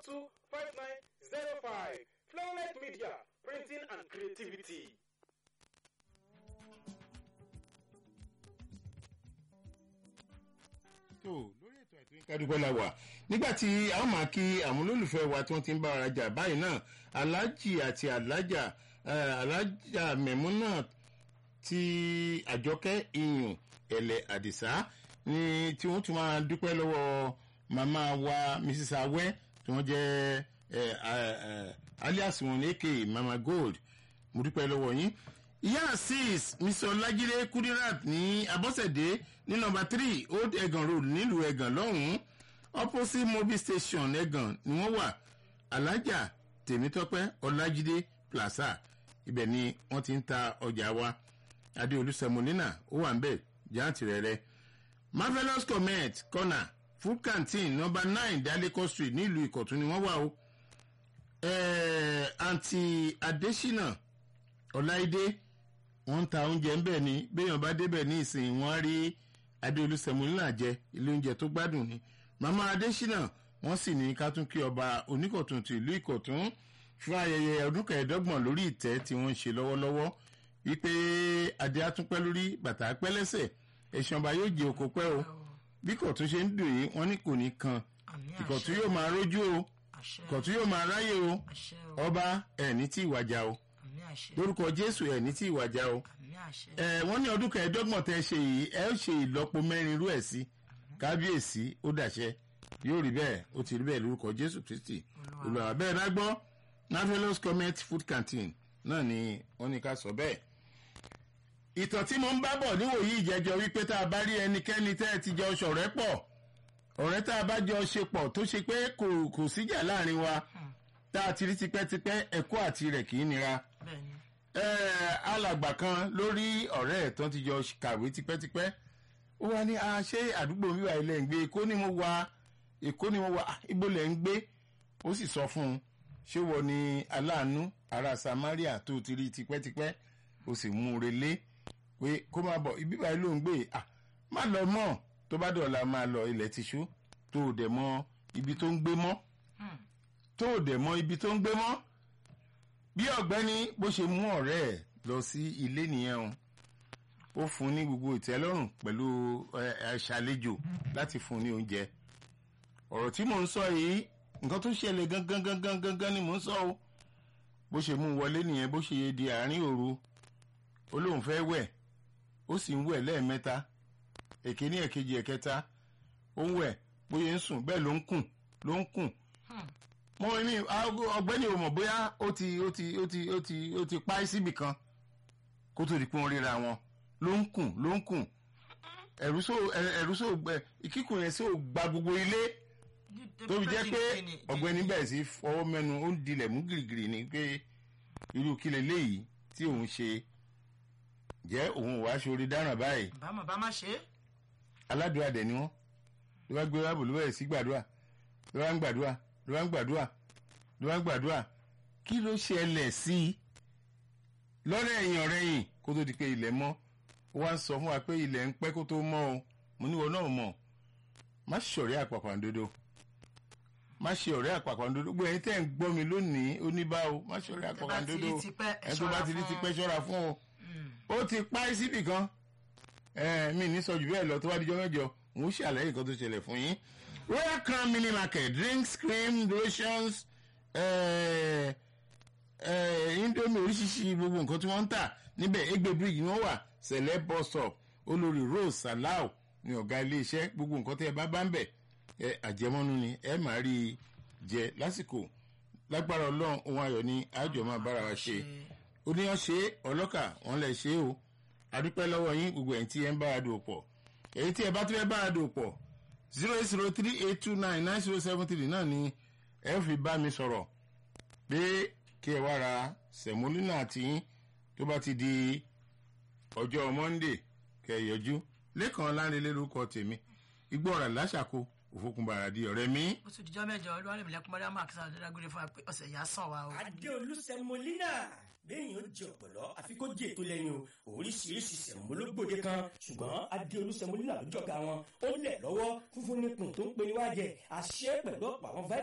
two five nine zero five flownet media printing and creativity. tó lórí ètò ètò ìkádùgbọ́ la wà nígbà tí a ó máa kí àwọn olólùfẹ́ wa tí wọ́n ti ń bá ara jà báyìí náà aláàjì àti alájà alájà mẹ̀múnà ti àjọkẹ́ iyùn ẹ̀lẹ̀ àdìsá ni tí wọ́n tún máa dúpẹ́ lọ́wọ́ màmá wa mrs awẹ́ tí wọ́n jẹ́ alias wọn ní èké mama gold mo dúpẹ́ lọ́wọ́ yín ìyá asis mr ọlájídé kudirat ní abọ́sẹ̀dé ní nọmba three old egan road nílùú egan lọ́hùn-ún opposite mobil station egan ni wọ́n wà alájà tèmítọ́pẹ́ ọlájídé plaza ibẹ̀ ni wọ́n ti ń ta ọjà wa adéolú sẹmúnínà ó wà ń bẹ̀ jáǹtì rẹ̀ rẹ̀ marvelous comment corner food canteen number nine daleko street nílùú ìkọ̀tún ni wọ́n wà o àǹtí adésínà ọláìdé wọ́n ń ta oúnjẹ ń bẹ̀ ni béèyàn bá débẹ̀ ní ìsìn wọ́n á rí adéolú sẹmúnínà jẹ ilé oúnjẹ tó gbádùn ni màmá adésínà wọ́n sì ní ká tún kí ọba oníkọ̀tún ti ìlú ìkọ̀tún fún ayẹyẹ ọdún kẹẹ̀ẹ́dọ́gbọ̀n lórí ìtẹ́ tí wọ́n ń ṣe lọ́wọ́lọ́wọ́ wípé adé atúpẹ́ lórí bàtà pẹ́ lẹ́sẹ̀ ẹ̀sìn ọba yóò jẹ òkò pẹ́ o bí kọ̀tún ṣe ń dùn yìí wọ́n ní kò ní kan ìkọ̀tún yóò máa rójú o ìkọ̀tún yóò máa ráyè o ọba ẹ̀ ní tí ìwàjà o lórúkọ jésù ẹ̀ ní tí ìwàjà o ẹ̀ wọ́n ní ọdún kẹẹ̀ẹ́dọ́gbọ̀n tẹ́ ṣe yìí ẹ ó ṣe ìlọ́po mẹ́rin irú ẹ̀ sí kábíyèsí ó dàṣẹ yóò rí bẹ́ẹ̀ ó ti rí bẹ́ẹ̀ lórúkọ jésù kristi olùwà bẹ́ẹ̀ bá gbọ́ navelos comment food canteen náà ni wọ́n ní ká sọ bẹ́ẹ̀ ìtàn tí mo ń bá bọ̀ níwòyí ìjẹ́jọ́ wípé tá a bá rí ẹnikẹ́ni tẹ́ ẹ ti jọ ṣọ̀rẹ́ pọ̀ ọ̀rẹ́ tá a bá jọ ṣe pọ̀ tó ṣe pé kò kò síjà láàrin wa tá a ti rí tipẹ́tipẹ́ ẹ̀kọ́ àti rẹ̀ kì í nira alàgbà kan lórí ọ̀rẹ́ ẹ̀ tán ti jọ kàwé tipẹ́tipẹ́ ó wá ní ṣé àdúgbò mi wà ilẹ̀ ń gbé èkó ni mo wà èkó ni mo wà ibo lẹ̀ ń gbé ó sì sọ fún un ṣé wọ́n ní aláàánú ará samaria tó ti rí tipẹ́tipẹ́ ó sì mú un relé pé kó máa bọ̀ ibi báyìí ló ń gbé à má lọ mọ́ tó bá dọ̀la máa lọ ilẹ̀ tìṣú tó o dẹ̀ mọ ibi tó ń gbé mọ́ tó o dẹ̀ mọ ibi tó ń gbé mọ́ bí ọ̀gbẹ́ni bó ṣe mú ọ̀rẹ́ ẹ̀ lọ sí ilé nìyẹn o ó fún ní gbogbo ìtẹ́lọ́rùn pẹ̀lú ṣàlejò láti fún ní oúnjẹ ọ̀rọ̀ tí mò ń sọ yìí nǹkan tó ṣẹlẹ̀ gangan gangan gangan ni mò ń sọ o bó ṣe mú wọlé nìyẹn bó ṣe di àárín òru ó lóun fẹ́ wẹ̀ ó sì ń wẹ̀ lẹ́ẹ̀mẹ́ta èkíní ẹ̀kejì ẹ̀kẹta ó ń wẹ̀ bóyá ń sùn bẹ́ẹ̀ ló ń kùn ló ń kùn mo ní ọ̀gbẹ́ni ò mọ̀ bóyá ó ti ó ti ó ti ó ti ó ti pa í síbì kan kó tó di pé wọ́n ríra wọn ló ń kùn ló ń kùn ẹ̀rú só ẹ̀rú só kíkùn yẹn só gba gbogbo ilé tó fi jẹ́ pé ọ̀gbẹ́ni bẹ̀rẹ̀ sí fọwọ́ mẹ́nu ó ń dilẹ̀ mú gìrìgìrì ni pé irú kílẹ̀ léyìí tí òun ṣe jẹ́ òun wàá ṣorí dáràn báyìí. bámọ̀ bá má ṣe. aládùúrà dẹ̀ ni wọ́n ló bá gbé wábò ló bẹ̀rẹ̀ sí gbàdúrà ló bá ń gbàdúrà ló bá ń gbàdúrà ló bá ń gbàdúrà kí ló ṣẹlẹ̀ sí i lọ́rẹ̀ ẹ̀yìn ọ̀rẹ́ yìí kó tó di pé ilẹ̀ mọ́ ó wá ń sọ fún wa pé ilẹ̀ ń pẹ́ kó tó mọ́ o mo níwọ náà mọ̀ má ṣọ̀rẹ́ àpàpàǹdodo má ṣe ọ̀rẹ́ àpàpàǹdodo gbogbo ẹ̀yin tẹ́ ń gbọ́ mi lónìí ó ní bá o má ṣọ̀rẹ́ àpàpàǹdodo ẹ̀ tó bá ti rí tipẹ́ ṣọ́ra fún o ó ti pa í síbì kan mi ní sọ jù bẹ́ẹ̀ lọ tó bá dijọ́ mẹ́jọ mo ṣàlàyé nǹkan tó ṣẹlẹ̀ fún yín royal crown mini market drinks cream lotions indomie oríṣiríṣi gbogbo nǹkan tí wọ́n ń tà níbẹ̀ egbe bridge ni wọ́n wà sẹ̀lẹ̀ bus stop olórí rose salau ní ọ̀gá iléeṣẹ́ gbogbo nǹkan tẹ́ ẹ bá bá ń bẹ̀ ẹ àjẹmọ́nú ni ẹ máa rí i jẹ lásìkò lágbára ọlọ́run ohun ayọ̀ ni àjọ máa bára wa ṣe oníyàn ṣe ọlọ́kà wọn lè ṣe o adúpẹ́ lọ́wọ́ yín gbogbo ẹ̀yin tí ẹ ń bára dò pọ̀ èyí tí ẹ bá tún fẹ́ bára dò pọ̀ zero eight zero three eight two nine nine zero seven three náà ni ẹ fi bá mi sọ̀rọ̀ pé kí ẹ wá ra sẹ̀mólínà àti yín tó bá ti di ọjọ́ monday kẹ́ ẹ yọjú lẹ́kàn lánilé lórúkọ tèmi igbó ọ̀rà láṣàkó òfókùnbàrà di ọ̀rẹ́ mi. ó tún dijọ́ mẹ́jọ olúwarẹ̀ mílẹ̀kùn mọ́rí àmọ́ àkísà ọ̀dọ́dàgbére fún wa pé ọ̀sẹ̀ yà sàn wa o. adéolú sẹmọlínà béèyàn ó jẹ ọ̀pọ̀lọ́ àfi kó jẹ ètò lẹ́yìn o oríṣiríṣi sẹ̀mólógbòde kan ṣùgbọ́n adéolú sẹmọlínà ló jọ̀gá wọn ó lẹ̀ lọ́wọ́ fúnfún nípùn tó ń pe níwájẹ àṣẹ pẹ̀lú ọ̀pọ̀ àwọn